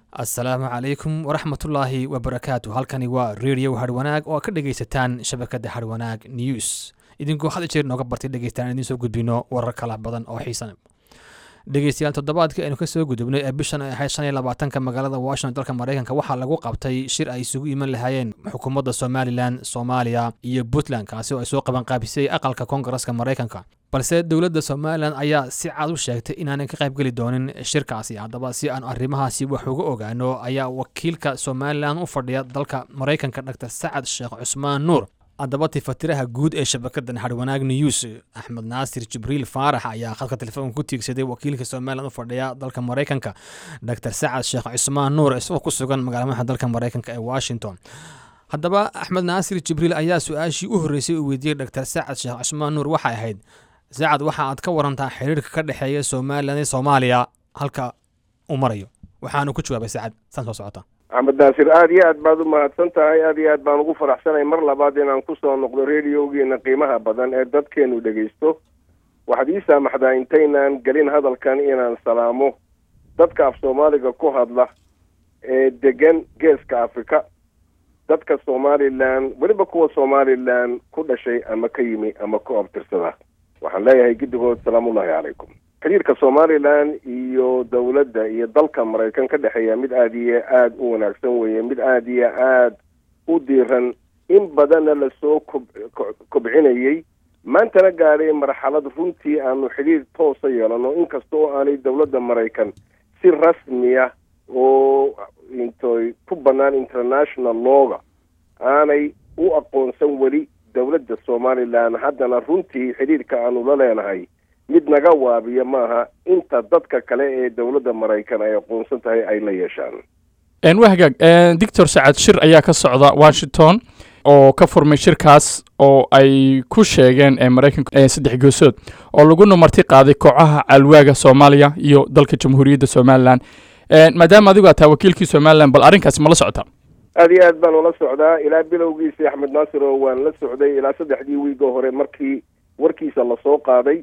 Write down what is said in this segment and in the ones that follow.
assalaamu calaykum waraxmatullaahi wabarakaatu halkani waa radio harwanaag oo ka dhegaysataan shabakadda harwanaag news idinkoo had jeer nooga bartay dhegeystaan idiin soo gudbino warar kala badan oo xiisan dhegeystayaal toddobaadkii aynu kasoo gudubnay ee bishan ay ahayd shan iyo labaatanka magaalada washington dalka maraykanka waxaa lagu qabtay shir ay isugu iman lahaayeen xukuumadda somalilan soomaaliya iyo puntland kaasi oo ay soo qabanqaabisay aqalka koongareska maraykanka balse dowladda somalilan ayaa si cad u sheegtay inaanay ka qaybgeli doonin shirkaasi haddaba si aan arrimahaasi wax uga ogaano ayaa wakiilka somalilan u fadhiya dalka maraykanka dr sacad sheekh cusmaan nuur haddaba tifatiraha guud ee shabakadan harwanaag news axmed naasir jibriil faarax ayaa khadka telefoonka ku tiigsaday wakiilka somalilan u fadhiya dalka maraykanka dr sacad sheekh cusmaan nuur isagoo ku sugan magaalamaha dalka maraykanka ee washington haddaba axmed naasir jibriil ayaa su-aashii u horreysay uu weydiiyey dr sacad sheekh cusmaan nuur waxay ahayd sacad waxa aad ka warantaa xiriirka ka dhexeeya somalilan iyo soomaaliya halka uu marayo waxaanu ku jawaabay sacad saan soo socota axmed naasir aada iyo aad baad u mahadsan tahay aada iyo aad baan ugu faraxsanay mar labaad inaan kusoo noqdo radiogiina qiimaha badan ee dadkeenu dhegaysto waxaad ii saamaxdaa intaynaan gelin hadalkan inaan salaamo dadka af soomaaliga ku hadla ee degan geeska afrika dadka somalilan weliba kuwa somalilan ku dhashay ama ka yimi ama ku abtirsada waxaan leeyahay guddigood salaamullahi calaykum xiriirka somalilan iyo dowladda iyo dalka maraykan ka dhexeeya mid aada iyo aada u wanaagsan weeye mid aada iyo aada u diiran in badanna lasoo kob kobcinayay maantana gaadhay marxalad runtii aanu xidhiir toosa yeelano inkasta oo aanay dowladda maraykan si rasmiya oo intoy ku bannaan international looga aanay u aqoonsan weli dowladda somalilan haddana runtii xidhiirka aanu la leenahay mid naga waabiya maaha inta dadka kale ee dowladda maraykan ay aqoonsan tahay ay la yeeshaan waa hagaag doctor sacad shir ayaa ka socda washington oo ka furmay shirkaas oo ay ku sheegeen maraykanka saddex goosood oo laguna marti qaaday kooxaha calwaaga soomaaliya iyo dalka jamhuuriyadda somalilan maadaama adigu aad tahay wakiilkii somalilan bal arrinkaasi ma la socota aada iyo aad baan ula socdaa ilaa bilowgiisii axmed naasir oo waan la socday ilaa saddexdii wiiga hore markii warkiisa lasoo qaaday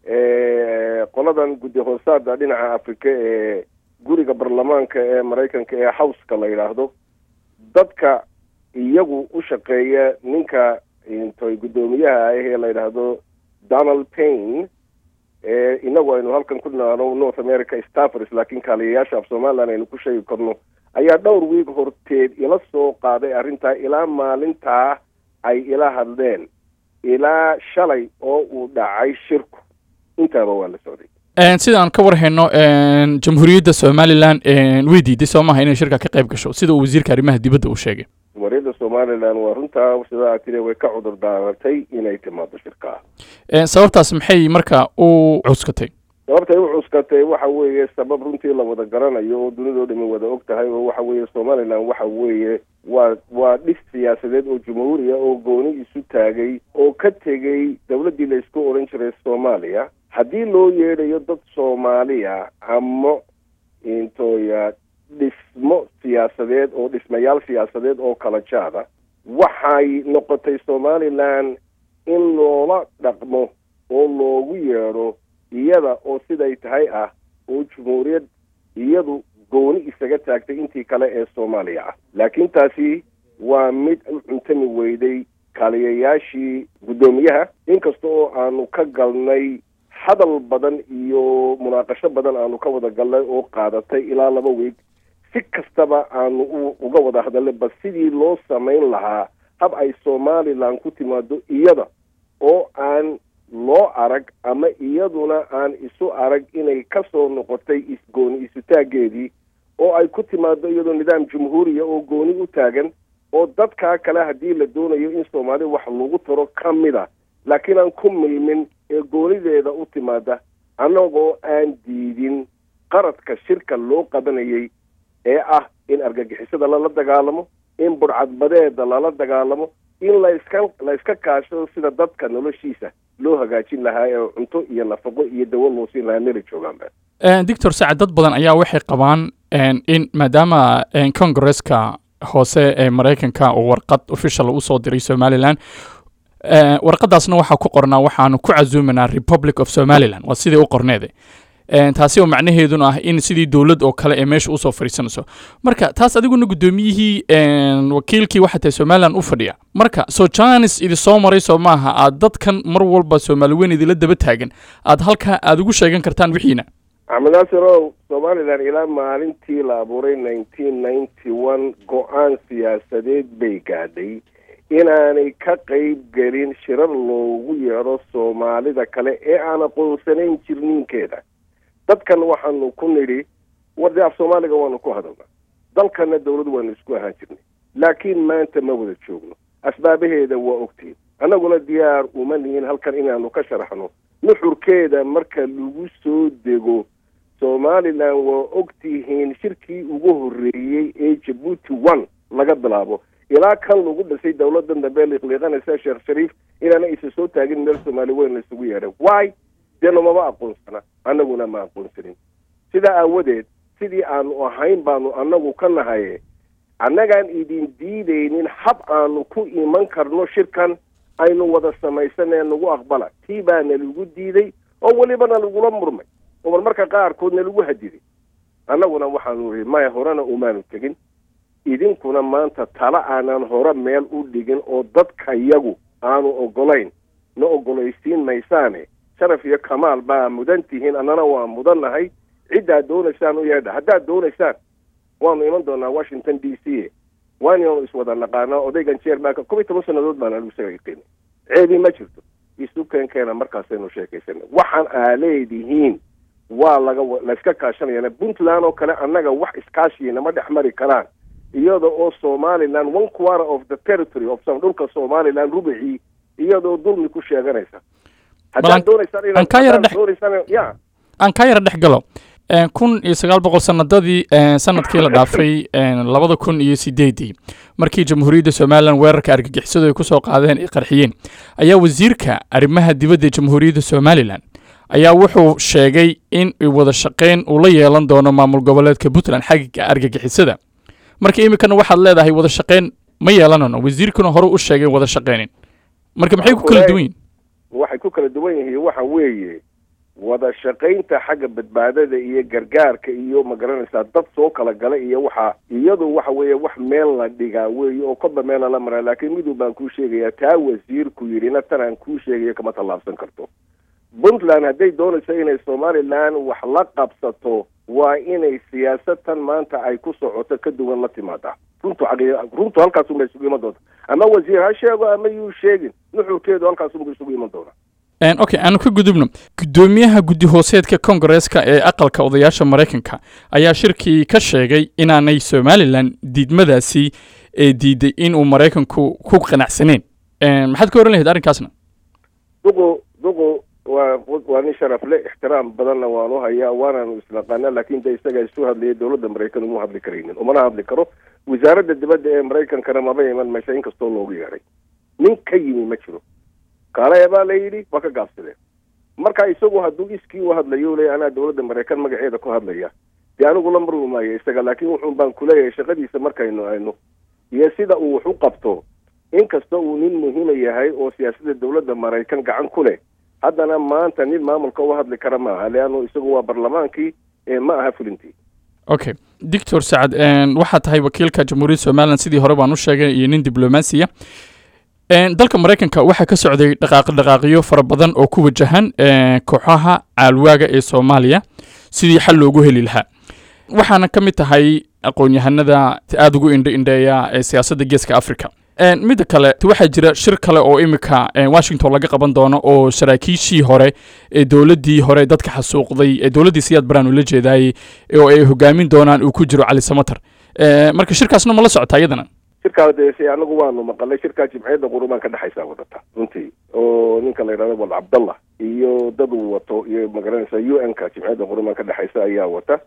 qoladan guddi hoosaada dhinaca afrika ee guriga baarlamaanka ee maraykanka ee howska la yidhaahdo dadka iyagu u shaqeeya ninka intoy guddoomiyaha ah ee la yidhaahdo donald payne ee inagu aynu halkan ku dhinaano north america staffers laakiin kaaliyayaasha af somalilan aynu ku sheegi karno ayaa dhowr wiig horteed ila soo qaaday arrintaa ilaa maalintaa ay ila hadleen ilaa shalay oo uu dhacay shirku intaaba waa la socday sida aan ka war hayno jamhuuriyadda somalilan way diiday soo maaha inay shirka ka qayb gasho sida uu wasiirka arrimaha dibadda uu sheegay jamhuuriyadda somalilan waa runtaa sida aad tiri way ka cudur daaratay inay timaado shirkaa sababtaas maxay marka u cuskatay sababtay u cuskatay waxa weeye sabab runtii la wada garanayo oo dunidao dhami wada og tahay oo waxa weeye somalilan waxa weeye waa waa dhis siyaasadeed oo jumhuuriya oo gooni isu taagay oo ka tegey dowladdii la isku odhan jiray soomaaliya haddii loo yeedhayo dad soomaaliya ama intooya dhismo siyaasadeed oo dhismayaal siyaasadeed oo kala jaada waxay noqotay somalilan in loola dhaqmo oo loogu yeedho iyada oo siday tahay ah oo jumhuuriyad iyadu gooni isaga taagtay intii kale ee soomaaliya ah laakiin taasi waa mid u cuntami weyday kaaliyayaashii guddoomiyaha inkasta oo aanu ka galnay hadal badan iyo munaaqasho badan aanu ka wada galnay oo qaadatay ilaa laba weeg si kastaba aanu uga wada hadalnay bas sidii loo samayn lahaa hab ay somalilan ku timaado iyada oo aan loo arag ama iyaduna aan isu arag inay ka soo noqotay isgooni isutaageedii oo ay ku timaado iyadoo nidaam jumhuuriya oo gooni u taagan oo dadkaa kale haddii la doonayo in soomaali wax lagu taro ka mid a laakiin aan ku milmin ee goonideeda u timaada annagoo aan diidin qaradka shirka loo qabanayay ee ah in argagixisada lala dagaalamo in budhcadbadeeda lala dagaalamo in layska la yska kaashado sida dadka noloshiisa loo hagaajin lahaa ee cunto iyo nafaqo iyo dawo loo siin lahaa mela joogaanba doctor sacad dad badan ayaa waxay qabaan in maadaama congresska hoose ee maraykanka uu warqad official usoo diray somalilan warqadaasna waxaa ku qornaa waxaanu ku casuumanaa republic of somalilan waa sidii u qorneede taasi oo macnaheeduna ah in sidii dowlad oo kale ee meesha usoo fadhiisanayso marka taas adiguna guddoomiyihii wakiilkii waxaa tahay somalilan u fadhiya marka soo janis idi soo maray soo maaha aad dadkan mar walba soomaali weyn idila daba taagan aad halkaa aad ugu sheegan kartaan wixiina axmed naasirow somalilan ilaa maalintii la abuuray nineteen ninety one go-aan siyaasadeed bay gaadhay inaanay ka qayb gelin shirar loogu yeedho soomaalida kale ee aan aqoonsanayn jirniinkeeda dadkan waxaanu ku nidhi wardi af soomaaliga waanu ku hadalnaa dalkana dawladu waanu isku ahaan jirnay laakiin maanta ma wada joogno asbaabaheeda waa ogtiin annaguna diyaar uma nihin halkan inaanu ka sharaxno nuxurkeeda marka lagu soo dego somalilan waa ogtihiin shirkii ugu horreeyey ee jabuuti one laga bilaabo ilaa kan lagu dhisay dawladan dambe liiqliiqanaysa sheekh shariif inaana isa soo taagin meel soomaali weyn la isugu yeedhay why deena mama aqoonsana annaguna ma aqoonsanin sidaa aawadeed sidii aanu ahayn baanu annagu ka nahaye annagaan idin diidaynin hab aanu ku iman karno shirkan aynu wada samaysanee nagu aqbala tii baana lagu diiday oo welibana lagula murmay oo marmarka qaarkoodna lagu hadiday annaguna waxaanu ihi maya horena umaanu tegin idinkuna maanta tala aanan hore meel u dhigin oo dadkayagu aanu ogolayn na ogolaysiin maysaane sharaf iyo kamaal baa mudan tihiin annana waa mudannahay ciddaad doonaysaan u yeedha haddaad doonaysaan waanu iman doonaa washington d c waananu iswada naqaanaa odaygan jeerbaanka kob iyo toban sannadood baana lagu sagaqeynay ceebi ma jirto isu keenkeena markaasaynu sheekaysanay waxaan aa leedihiin waa laga layska kaashanayana puntland oo kale annaga wax iskaashiina ma dhex mari karaan iyada oo somaliland one quarter of the territory of dhulka somaliland rubicii iyadoo dulmi ku sheeganaysa haddaad doonaysaan inaad ya aan kaa yara dhex galo kun iyo sagaal boqol sanadadii sanadkii la dhaafay labada kun iyo sideedii markii jamhuuriyadda somalilan weerarka argagixisadu ay kusoo qaadeen ay qarxiyeen ayaa wasiirka arrimaha dibadda ee jamhuuriyadda somalilan ayaa wuxuu sheegay in wada shaqayn uu la yeelan doono maamul goboleedka puntland xagga argagixisada marka iminkana waxaad leedahay wada shaqayn ma yeelanano wasiirkuna hore u sheegay wada shaqaynin marka maxay ku kala duwan yihin waxay ku kala duwan yihiin waxa weeye wada shaqaynta xagga badbaadada iyo gargaarka iyo magaranaysaa dad soo kala gala iyo waxa iyadu waxa weeye wax meel la dhigaa weeye oo kodba meel lala maraa laakiin miduu baan kuu sheegayaa taa wasiirku yidhina tan aan kuu sheegayo kama tallaabsan karto puntland hadday doonayso inay somalilan wax la qabsato waa inay siyaasatan maanta ay ku socoto ka duwan la timaadaa runtu runtu halkaasunbay isugu iman doonta ama wasiir ha sheego ama yuu sheegin nuxurkeedu halkaasunbuu isugu iman doonaa okay aanu ka gudubno guddoomiyaha guddi hooseedka kongareeska ee aqalka odayaasha maraykanka ayaa shirkii ka sheegay inaanay somalilan diidmadaasi ee diiday inuu maraykanku ku qanacsaneen maxaad ka oran lahayd arrinkaasna duqu duqu waa waa nin sharaf le ixtiraam badanna waanu hayaa waanaanu isnaqaana laakiin de isagaa isu hadlaya dowladda maraykan uma hadli karaynin umana hadli karo wasaaradda dibadda ee maraykankana maba iman meesha inkastoo loogu yeedhay nin ka yimi ma jiro kaale baa la yidhi waa ka gaabsadeen marka isagu hadduu iskii u hadlayo le anaa dowladda maraykan magaceeda ku hadlaya dee anigu la marwi maayo isaga laakiin wuxuun baan kuleeyahay shaqadiisa markaynu ayno iyo sida uu wax u qabto inkasta uu nin muhiima yahay oo siyaasadda dowladda maraykan gacan ku leh haddana maanta nin maamulka u hadli kara maaha leannu isagu waa barlamaankii ee ma aha fulintii okay doctor sacad waxaa tahay wakiilka jamhuuriyadda somalilan sidii hore baan u sheegay iyo nin diblomaasiya dalka maraykanka waxaa ka socday dhaqaaqi dhaqaaqiyo fara badan oo ku wajahan kooxaha caalwaaga ee soomaaliya sidii xal loogu heli lahaa waxaana ka mid tahay aqoon-yahanada aada ugu indho indheeya ee siyaasadda geeska africa midda kale waxaa jira shir kale oo iminka washington laga qaban doono oo saraakiishii hore ee dowladdii hore dadka xasuuqday ee dowladdii siyaad baraan ula jeedaayey oo ay hogaamin doonaan uu ku jiro cali samater marka shirkaasna ma la socota iyadana shirkaa de anagu waanu maqalay shirkaa jimciyadda qurumaan ka dhexaysaa wadata runtii oo ninka la yidhahdo wal cabdallah iyo dad uu wato iyo magaranaysa u n ka jimciyadda qurumaan ka dhexaysa ayaa wata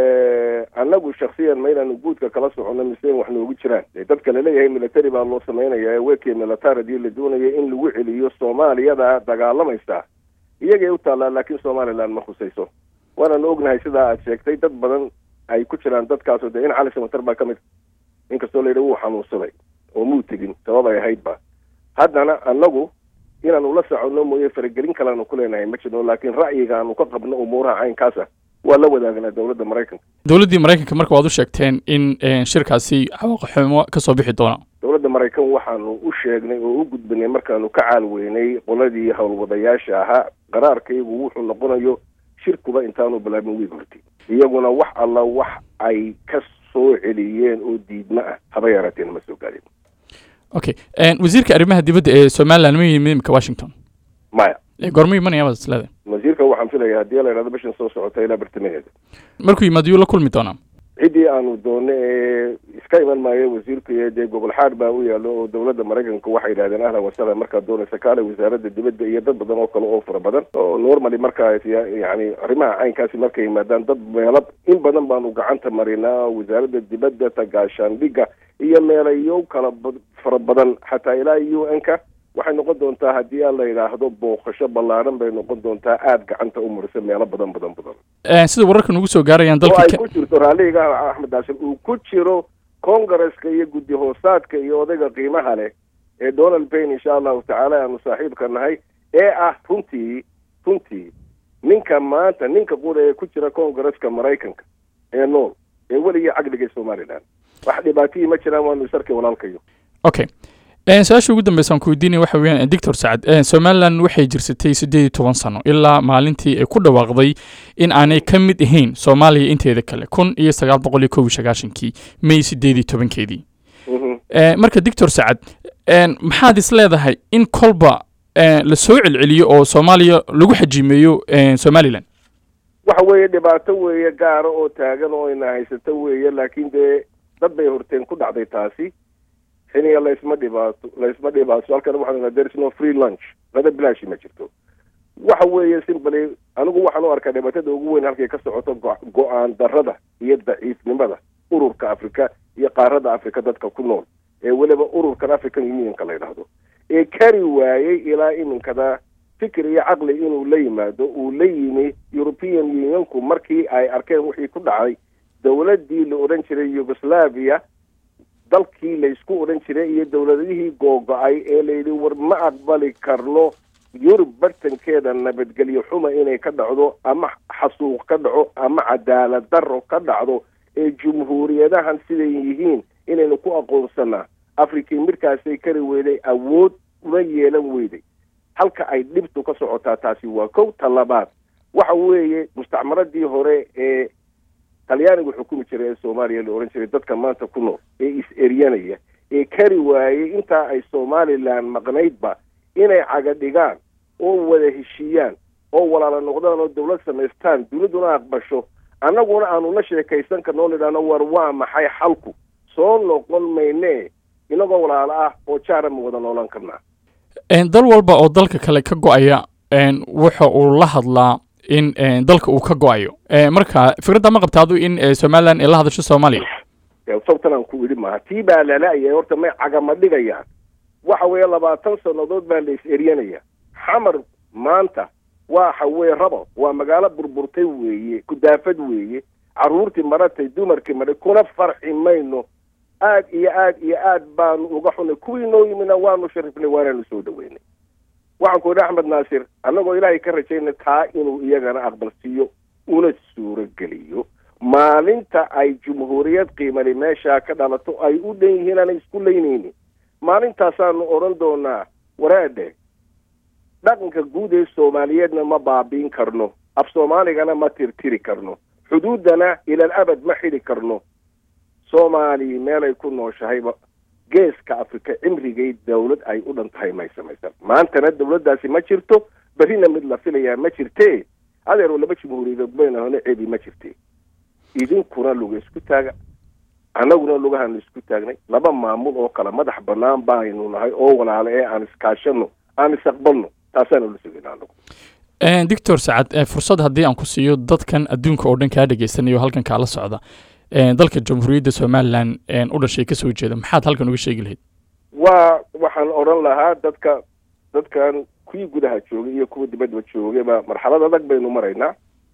annagu shaksiyan ma inaanu guudka kala socono mise wax noogu jiraan dadka laleeyahay military baa loo sameynaya weke militaridii la doonaya in lagu celiyo soomaaliyada dagaalamaysa iyagay u taallaa laakiin somaliland ma khusayso waananu ognahay sidaa aad sheegtay dad badan ay ku jiraan dadkaasoo dee in cali samater baa ka mid inkastoo la yidhi wuu xanuunsaday oo muu tegin sabab ay ahayd ba haddana annagu inaanu la soconno mooye faragelin kaleanu ku leenahay ma jirno laakiin ra'yiga aanu ka qabno umuuraha caynkaasa waa la wadaagnaa dowladda maraykanka dowladdii maraykanka marka waad u sheegteen in shirkaasi cawaaqixumo ka soo bixi doona dowladda maraykan waxaanu u sheegnay oo u gudbinay markaanu ka caalweynay qoladii howlwadayaasha ahaa qaraarka iyagu wuxuu noqonayo shirkuba intaanu bilaabin wiig horti iyaguna wax alla wax ay ka soo celiyeen oo diidma ah haba yaraateen ma soo gaadin okay wasiirka arrimaha dibadda ee somaliland ma yimid imika washington maya goorma imanaya baad isleedahay wasiirka waxaan filaya haddii la yidhahdo bishan soo socota ilaa bartamaheeda markuu yimaado yuu la kulmi doonaa ciddii aanu doonno ee iska iman maayo wasiirku iyo dee gobol xaad baa u yaalo oo dowladda maraykanka waxay yidhahdeen ahlan wasahlan markaad doonaysa kaale wasaaradda dibadda iyo dad badan oo kale oo fara badan oo normally markaa yani arrimaha caynkaasi markay yimaadaan dad meelo in badan baanu gacanta marinaa wasaaradda dibadda tagaashaandhigga iyo meelayo kala fara badan xataa ilaa u n ka waxay noqon doontaa haddii aan la yidhaahdo booqasho ballaaran bay noqon doontaa aada gacanta u marisa meelo badan badan badan sida wararka nugu soo gaarayaan oo ay dalka ku jirto raalliga axmed daashir uu ku jiro congaresska iyo guddi hoosaadka iyo odayga qiimaha leh ee donald payne insha allahu tacaala aanu saaxiibka nahay ee ah runtii runtii ninka maanta ninka qura ee ku jira congaresska maraykanka ee nool ee weligii caqliga somaliland wax dhibaatihii ma jiraan waanu isarkay walaalkayo okay su-aasha ugu dambeysa aan ku weydiinaya waxa weeyaan doctor sacad somaliland waxay jirsatay siddeed iyo toban sano ilaa maalintii ay ku dhawaaqday in aanay ka mid ahayn soomaaliya inteeda kale kun iyo sagaal boqol iyo kow iyo sagaashankii may siddeed iyo tobankeedii marka doctor sacad maxaad is leedahay in kolba la soo celceliyo oo soomaaliya lagu xajimeeyo somaliland waxa weeye dhibaato weeye gaara oo taagan oo ina haysato weeye laakiin dee dad bay horteen ku dhacday taasi xiniga laysma dhibaato laysma dhibaato halkan waxaan there is no free lunch lada bilaashi ma jirto waxa weeye simply anigu waxaan u arkaa dhibaatada ugu weyn halkay ka socoto go- go-aan darrada iyo daciifnimada ururka afrika iyo qaarada afrika dadka ku nool ee weliba ururkan african unionka la yidhaahdo ee kari waayey ilaa iminkada fikir iyo caqli inuu la yimaado uu la yimi european unionku markii ay arkeen wixii ku dhacay dowladdii la odhan jiray yugoslavia dalkii laysku odhan jiray iyo dowladihii googo-ay ee layidhi war ma aqbali karno yurub bartankeeda nabadgelyo xuma inay ka dhacdo ama xasuuq ka dhaco ama cadaalad darro ka dhacdo ee jumhuuriyadahan siday yihiin inaynu ku aqoonsanaa afrikii midkaasay kari weyday awood una yeelan weyday halka ay dhibtu ka socotaa taasi waa kow ta labaad waxa weeye mustacmaradii hore ee talyaanigu xukumi jiray ee soomaaliya la odhan jiray dadka maanta ku nool ee is-eryanaya ee kari waayey intaa ay somalilan maqnaydba inay caga dhigaan oo wada heshiiyaan oo walaala noqdaan oo dawlad samaystaan duniduna aqbasho annaguna aanu la sheekaysan karnoo nidhaahno war waa maxay xalku soo noqon maynee inagoo walaalo ah oo jaara ma wada noolan karnaa dal walba oo dalka kale ka go-aya wuxa uu la hadlaa in dalka uu ka go-ayo marka fikradda ma qabta adu in somalilan ay la hadasho soomaaliya sabtan aan ku idhi maaha tii baa lala-aya horta may cagama dhigayaan waxa weeye labaatan sannadood baa la is-eryanaya xamar maanta waxa weye rabo waa magaalo burburtay weeye kudaafad weeye carruurtii maratay dumarkii maray kuna farxi mayno aad iyo aad iyo aad baanu uga xunay kuwii noo yimina waanu sharifnay waanaanu soo dhaweynay waxaan ku idhi axmed naasir annagoo ilaahay ka rajaynay taa inuu iyagana aqbalsiiyo una suurogeliyo maalinta ay jumhuuriyad qiimali meeshaa ka dhalato ay u dhan yihiin aanay isku leynaynin maalintaasaanu odhan doonaa waraadhe dhaqanka guud ee soomaaliyeedna ma baabiin karno af soomaaligana ma tirtiri karno xuduuddana ilal abad ma xidhi karno soomaaliya meelay ku nooshahayba geeska afrika cimrigay dawlad ay u dhan tahay may samaysan maantana dawladdaasi ma jirto berrina mid la filayaa ma jirtee adeero laba jumhuuriyadood bayna hone ceebi ma jirte idinkuna luga isku taaga annaguna lugahaanu isku taagnay laba maamul oo kale madax bannaan baaynu nahay oo walaale ee aan iskaashano aan isaqbalno taasaanu la sugayna anagu doctor sacad fursad haddii aan ku siiyo dadkan adduunka oo dhan kaa dhegaysanayo halkan kaala socda dalka jamhuuriyadda somalilan u dhashay kasoo jeeda maxaad halkan uga sheegi lahayd waa waxaan odhan lahaa dadka dadkan kuwii gudaha joogay iyo kuwa dibadba joogayba marxalad adag baynu maraynaa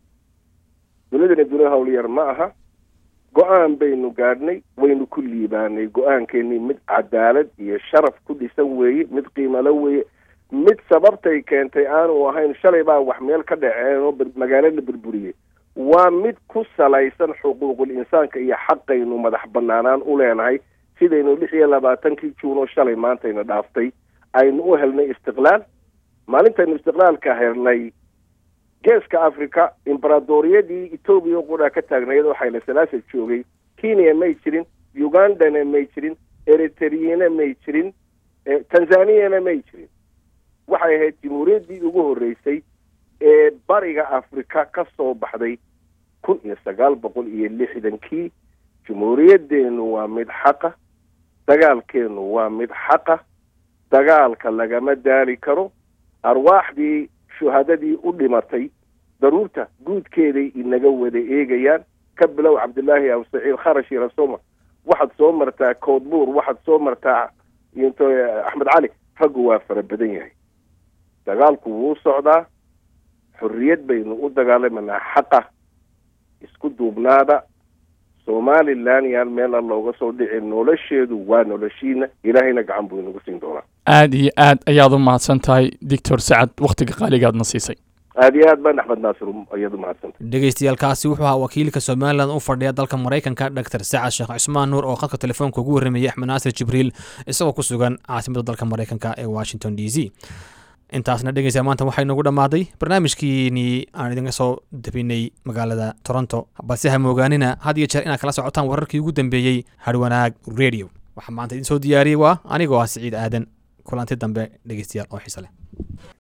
dunidana duni howlyar ma aha go-aan baynu gaadhnay waynu ku liibaanay go-aankeennii mid cadaalad iyo sharaf ku dhisan weeye mid qiimalo weeye mid sababtay keentay aanu ahayn shalay baa wax meel ka dhaceen oo magaalo la burburiyey waa mid ku salaysan xuquuqul insaanka iyo xaqaynu madax banaanaan u leenahay sidaynu lix iyo labaatankii juun oo shalay maantayna dhaaftay aynu u helnay istiqlaal maalintaynu istiqlaalka helnay geeska africa imbaraadoriyadii etoobiya qudhaa ka taagnayd oo xayla salaasa joogay kenya may jirin ugandana may jirin eritreyana may jirin tanzaniyana may jirin waxay ahayd jamhuuriyaddii ugu horreysay ee bariga africa ka soo baxday kun iyo sagaal boqol iyo lixdankii jamhuuriyaddeenu waa mid xaqa dagaalkeenu waa mid xaqa dagaalka lagama daali karo arwaaxdii shuhadadii u dhimatay daruurta guudkeeday inaga wada eegayaan ka bilow cabdillaahi abu saciid kharash iyo rasoma waxaad soo martaa koodbuur waxaad soo martaa into axmed cali raggu waa fara badan yahay dagaalku wuu socdaa xorriyad baynu u dagaalamanaa xaqa isku duubnaada somalilan yaan meela looga soo dhicin nolosheedu waa noloshiina ilaahayna gacan buu inagu siin doonaa aad iyo aad ayaad u mahadsan tahay doctor sacad wakhtiga qaaligaadna siisay aad iyo aad baan axmed naasir ayaad u mahadsantay dhegeystayaaalkaasi wuxuu ahaa wakiilka somalilan u fadhiya dalka maraykanka doctor sacad sheekh cismaan nuur oo khadka telefoonka ugu warramayay axmed naasir jibriil isagoo ku sugan caasimada dalka maraykanka ee washington d c intaasna dhegeysa maanta waxaa inoogu dhammaaday barnaamijkiinii aan idinka soo dabinay magaalada toronto balse ha moogaanina had iyo jeer inaad kala socotaan wararkii ugu dambeeyey harwanaag radio waxaa maanta idin soo diyaariyey waa anigoo ah siciid aadan kulanti dambe dhegeystayaal oo xiise leh